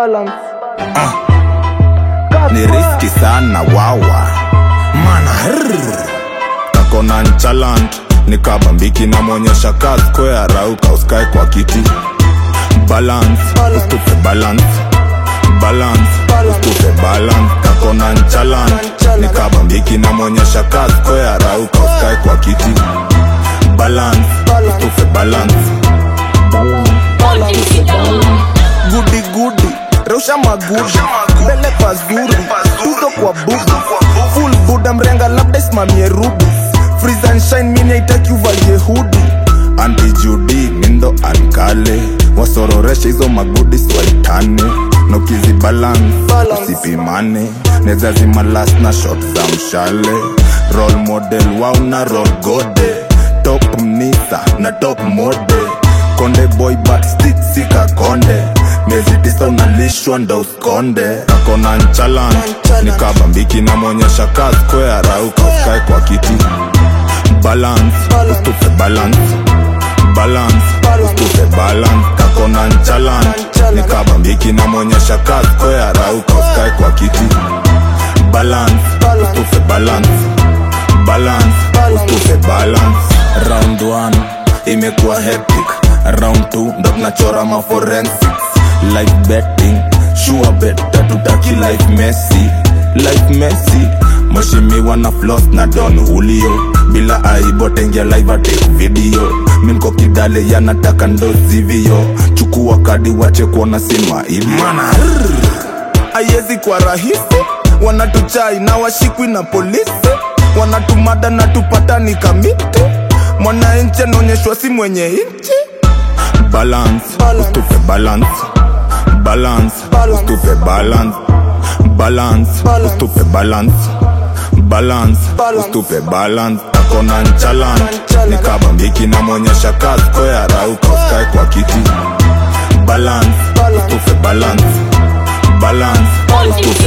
balance. ni riski sana wawa mana rrr. kakona nchaland nikabambiki namwonyesha ka square rauka uskae kwa kiti balance ustupe balance balance ustupe balance kakona nchaland nikabambiki namwonyesha ka square rauka uskae kwa kiti balance ustupe balance gudi gudi rusha magudi mbele pazuri tuzo kwa bubu full buda mrenga labda isimamie rubi freeze and shine mini haitaki uvalie hudi anti judi mindo ankale wasororeshe hizo magudis waitane nokizi balance Balance. usipimane nezazima last na shot za mshale role model wauna rol gode top mnisa na top mode konde boy but stick sika konde miezi tisa unalishwa ndo uskonde akona nchalan nikabambiki namwonyesha ka square rauka uskae kwa kiti balance ustupe balance balance ustupe balance kakona nchalan nikabambiki namwonyesha ka square rauka uskae kwa kiti balance ustupe balance balance ustupe balance round 1 imekuwa hectic round 2 ndo tunachora maforensics life betting sure bet tatutaki life messi life messi mheshimiwa na flos na don hulio bila aibu tengia live ate video minko kidale yanataka ndozivio chukua kadi wache kuona sima ilio ayezi kwa rahisi wanatuchai na washikwi na polisi wanatumada na tupata ni kamiti mwananchi anaonyeshwa si mwenye nchi balance Balance. ustupe balance balance Balance. ustupe balance balance Balance. ustupe balance balance Balance. ustupe balance akona nchalan Nchalan. nikabambiki namwonyesha ka square rauka uskae kwa kiti balance Balance. ustupe balance balance ustupe